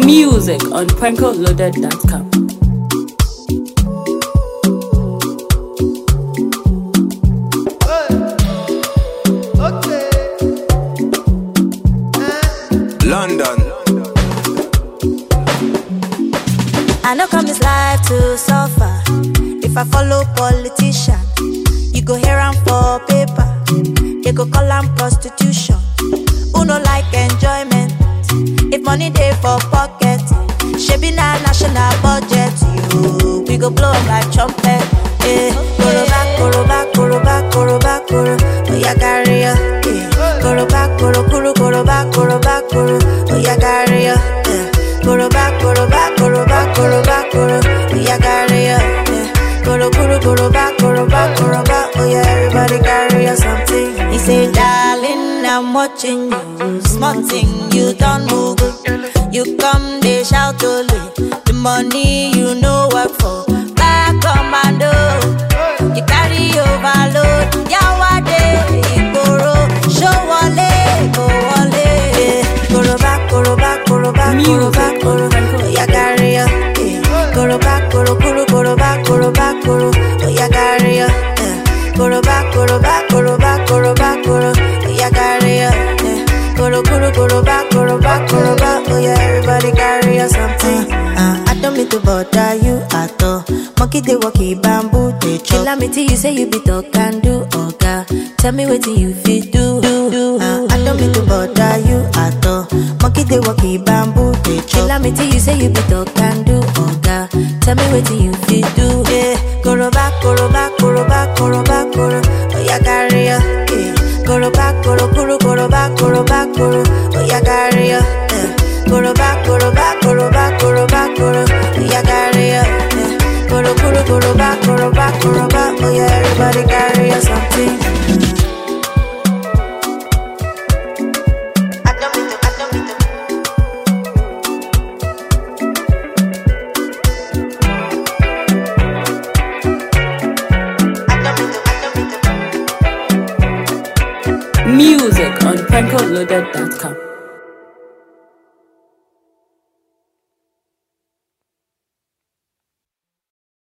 Music on prankoloaded.com. London. I know come this life to suffer. If I follow politician, you go hear am for paper. They go call am prostitution. Who no like enjoyment? If money dey for pocket, shebi na national budget. You, we go blow 'em like trumpet. Eh, koroba, koroba, koroba, koroba, koro. Oya carry ya. Eh, koroba, koro, koro, koroba, koroba, koro. Oya carry ya. Eh, koroba, koroba, koroba, koroba, koro. Oya carry ya. Eh, koro, koro, koroba, koroba, koroba. Oya everybody carry ya something. He say, darling, I'm watching you. Small thing, you don't move. You come, they shout only. The money you know work for. Back commando. You carry overload. Yawade, Igboro. Show wale, go wale. Yeah. Koroba, koroba, koroba, koroba, koro. Oya carry ya. Yeah. Koroba, koro, koro, koroba, koroba, koro. Oya carry ya. Yeah. Koroba, koroba, koroba, koroba, koro. Oya carry ya. Yeah. Koro, koro, koroba, koroba, koroba. Oya everybody carry ya something. Uh, I don't mean to bother you at all. Monkey they walkie bamboo they chop. Tell me till you say you be talk and do oga. Tell me what you fit do. do, do. Uh, I don't mean to bother you at all. Monkey they walkie bamboo they chop. Tell me till you say you be talk and do oga. Tell me what you fit do. Yeah, koroba koroba koroba koroba koro. Oya carry ya. Yeah, koroba koro koro koroba koroba koro. Oya carry ya. Yeah. Koroba, koroba, koroba, koroba, koro. Oya carry ya. Yeah. Koro, koro, koroba, koroba, koroba. Oh yeah, everybody carry ya something. Adomito, adomito. Adomito, adomito. Music on prankoloaded.com.